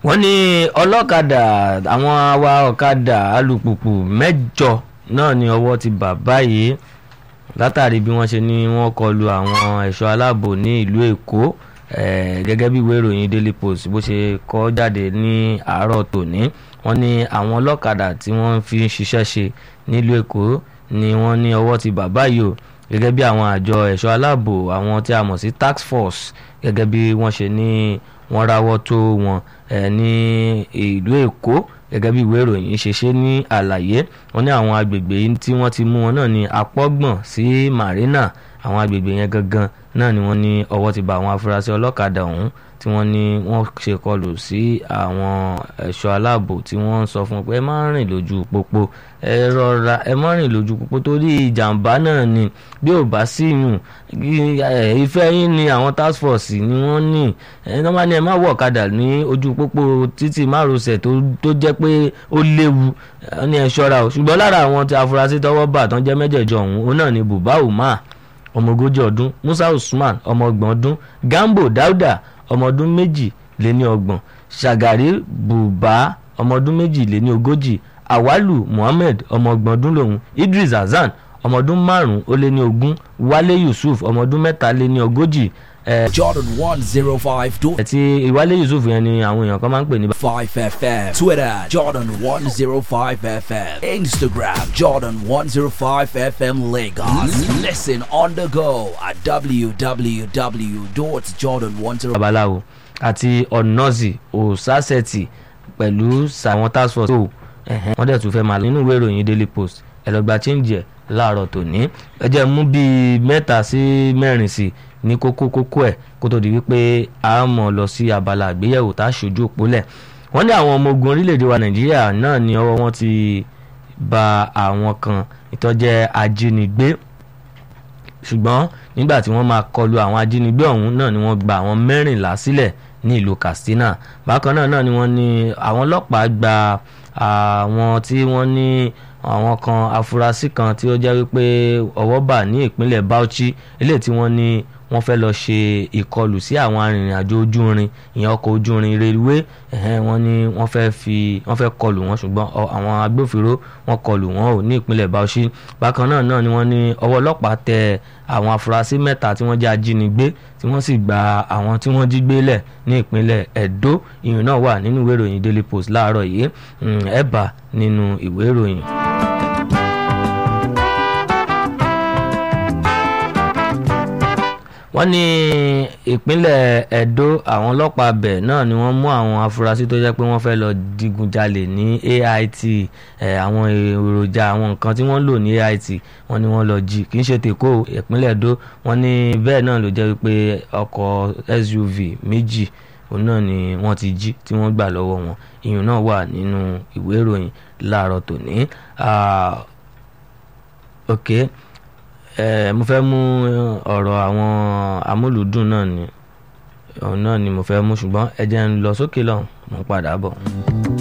wọ́n ní ọlọ́kadà àwọn awa ọ̀kadà alùpùpù mẹ́jọ náà ni ọwọ́ ti bà báyìí látàrí bí wọ́n ṣe ní wọ́n kọlu àwọn ẹ̀ṣọ́ aláàbò ní ìlú èkó gẹ́gẹ́ bí ìwé ìròyìn daily post bó ṣe kọ jáde ní àárọ̀ tòní wọ́n ní àwọn ọlọ́kadà tí wọ́n fi ń ṣiṣẹ́ ṣe nílùú èkó ni wọ́n ní ọwọ́ ti bà báyìí o gẹ́gẹ́ bí àwọn àjọ ẹ̀ṣọ́ aláàbò àwọn tí a mọ̀ sí tax force gẹ́gẹ́ bí wọ́n ṣe ní wọ́n ráwọ́ tó wọn ní ìlú èkó gẹ́gẹ́ bí ìwé ìròyìn ṣe ṣe ní àlàyé wọ́n ní àwọn agbègbè tí wọ́n ti mú wọn náà ní apọ́gbọ̀n sí marina àwọn agbègbè yẹn gangan náà ni wọ́n ní ọwọ́ ti bà àwọn afurasí ọlọ́kadà ọ̀hún tí wọ́n ní wọ́n ṣe kọlù sí àwọn ẹ̀ṣọ́ aláàbò tí wọ́n ń sọ fún pé ẹ má rìn lójú pópó ẹ rọra ẹ má rìn lójú pópó torí ìjàmbá náà ni bí ò bá sí yùn ìfẹ́ yín ni àwọn task force ni wọ́n ní ẹ ní wọ́n ní ẹ má wọ̀ ọ̀kadà ní ojú pópó títì márosẹ̀ tó jẹ́ pé ó léwu ní ẹ ṣọ́ra o ṣùgbọ́n lára àwọn tí afurasí tọwọ́ bà tán jẹ́ mẹ́jẹ̀ẹ̀jọ ọ̀hún òun náà ni buba umar ọmọ ogójì ọdún musa usman ọmọ ọgbọ̀n ọdún gambo dauda ọmọ ọdún méjì lé ní ọgbọ̀n ṣàgàrí bùbá ọmọ ọdún méjì lé ní ogójì awalu muhammed ọmọ ọgbọ̀n ọdún lòun idris hasan ọmọ ọdún márùn-ún ó lé ní ogún wálé yusuf ọmọ ọdún mẹ́ta lé ní ogójì. jordan one zero five dot ẹtì ìwálé yusuf yẹn ni àwọn èèyàn kan máa ń pè ní. five fm twitter jordan one zero five fm instagram jordan one zero five fm lagos listen on the go at www.jordan10. babaláwo àti ọ̀nọ́sì òsásẹ̀tì pẹ̀lú sàwọn task force tó wọ́n dẹ̀ tún fẹ́ máa lọ nínú ìwé ìròyìn daily post ẹ lọ gba change ẹ̀ láàárọ̀ tòní ẹ jẹ́ mú bíi mẹ́ta sí mẹ́rin sí ní kókó kókó ẹ̀ kó tó di wípé a mọ̀ lọ sí abala àgbéyẹ̀wò tá a ṣojú òpólẹ̀ wọ́n ní àwọn ọmọ ogun orílẹ̀-èdè wa nàìjíríà náà ní ọwọ́ wọn ti ba àwọn kan ìtọ́jẹ́ ajínigbé ṣùgbọ́n nígbà tí wọ́n máa kọlu àwọn ajínigbé ọ̀hún náà ni wọ́n gba àwọn mẹ́rìnlá sílẹ̀ ní ìlú katsina bákan náà náà ni wọ́n ní àwọn ọlọ́pàá gba àwọn tí wọ́n ní àwọn kan afurasí kan tí ó jẹ́ wípé ọwọ́ bà ní ìpínlẹ̀ bauchi eléyìí tí wọ́n ní wọ́n fẹ́ lọ ṣe ìkọlù sí àwọn arìnrìn-àjò ojú irin ìyẹn ọkọ̀ ojú irin reluwé wọ́n ní wọ́n fẹ́ fi wọ́n fẹ́ kọlù wọn ṣùgbọ́n àwọn agbófinró wọ́n kọlù wọn ò ní ìpínlẹ̀ bauchi bákan náà náà ni wọ́n ní ọwọ́ ọlọ́pàá tẹ àwọn afurasí mẹ́ta tí wọ́n jẹ́ ajínigbé tí wọ́n sì gba àwọn tí wọ́n jí gbé lẹ̀ ní ìpínlẹ̀ edo ìyẹn náà wà nínú ìwé ìròyìn daily post láàárọ̀ yìí ẹ̀ bá nínú ìwé ìròyìn. wọ́n ní ìpínlẹ̀ edo àwọn ọlọ́pàá bẹ̀ náà ni wọ́n mú àwọn afurasí tó jẹ́ pé wọ́n fẹ́ lọ digunjalè ní ait àwọn èròjà àwọn nǹkan tí wọ́n lò ní ait wọ́n ní wọ́n lọ jí kì í ṣe tèkó ìpínlẹ̀ edo wọ́n ní bẹ́ẹ̀ náà ló jẹ́ wípé ọkọ̀ suv méjì òun náà ni wọ́n ti jí tí wọ́n gbà lọ́wọ́ wọn ìyún náà wà nínú ìwé ìròyìn láàárọ̀ tòní ok mo fẹ́ mú ọ̀rọ̀ àwọn amúlùdùn náà ni òun náà ni mo fẹ́ mú ṣùgbọ́n ẹ jẹ́ ń lọ sókè lọ́hùn mo ń padà bọ̀.